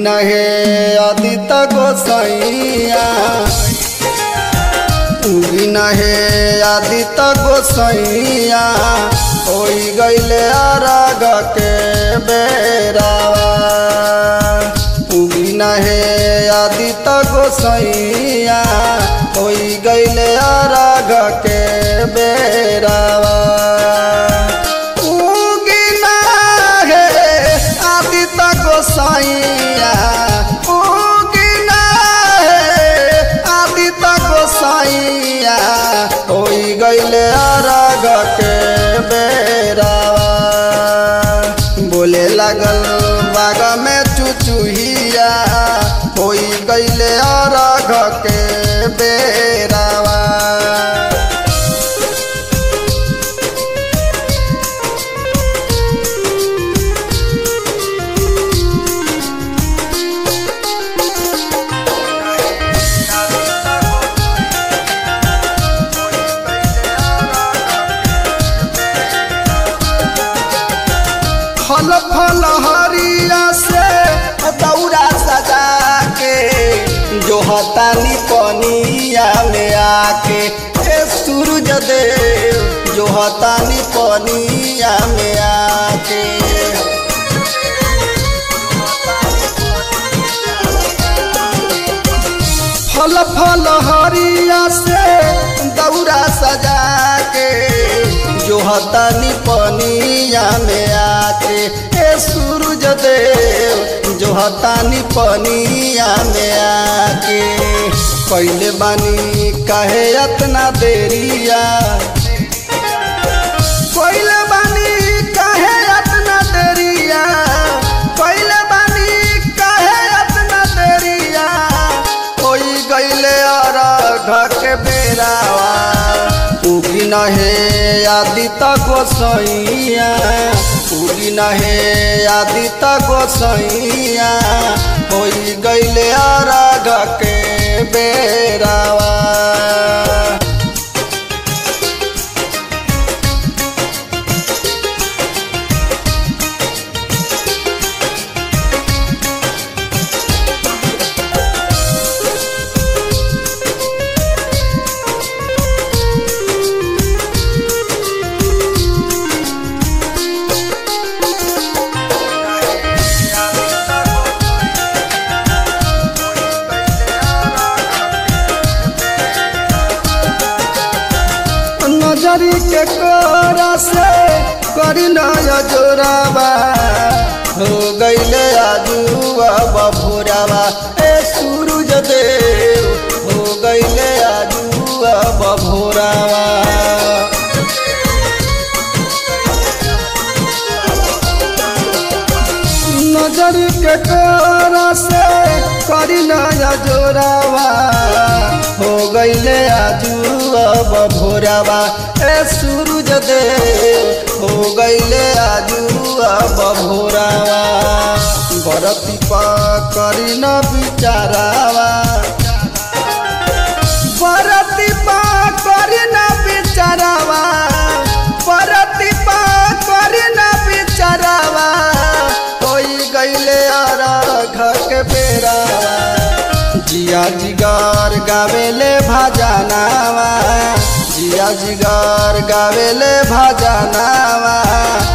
नहे आदित गोसैया उगी नहे आदित गोसैया होई गईले अरग के बेरावा उगी नहे आदित गोसैया होई गईले अरग के बेरावा उगी नहे आदित गोसैया उगी नहे आदित गोसैया होई गईले अरग के बेरावा बोले लागल बाग में चुचुहिया होई गईले अरग के बेरावा फल फल हरिया से दौरा सजा के जो हतानी पनिया में आके ए सूरज देव जो हतानी पनिया में आके फल फल हरिया से दौरा सजा के जो हतानी पनिया में आके ए सूरज देव जो हतानी पनिया में आके पहले बानी कहे अतना देरिया पहले बानी कहे अतना देरिया पहले बानी कहे अतना देरिया होई गईले और के बेरावा उगी नहे आदित गोसैया उगी नहे आदित गोसैया होई गईले और के बेरावा नजरी के कोरा से करी नया जोराबा हो गईले आजुआ बभुराबा ए सूरज देव हो गईले आजुआ बभुराबा नजर के कोरा से करी नया जोराबा हो गईले आजुआ बभोराबा ए सूरज देव हो गईले आजुआ बभोराबा बरती पा करी न बिचारावा बरती पा करी न बिचारावा बरती पा करी न बिचारावा कोई गईले अरघ के बेरावा जिया जिगर गावेले भजनावा जिया जिगर गावेले भजनावा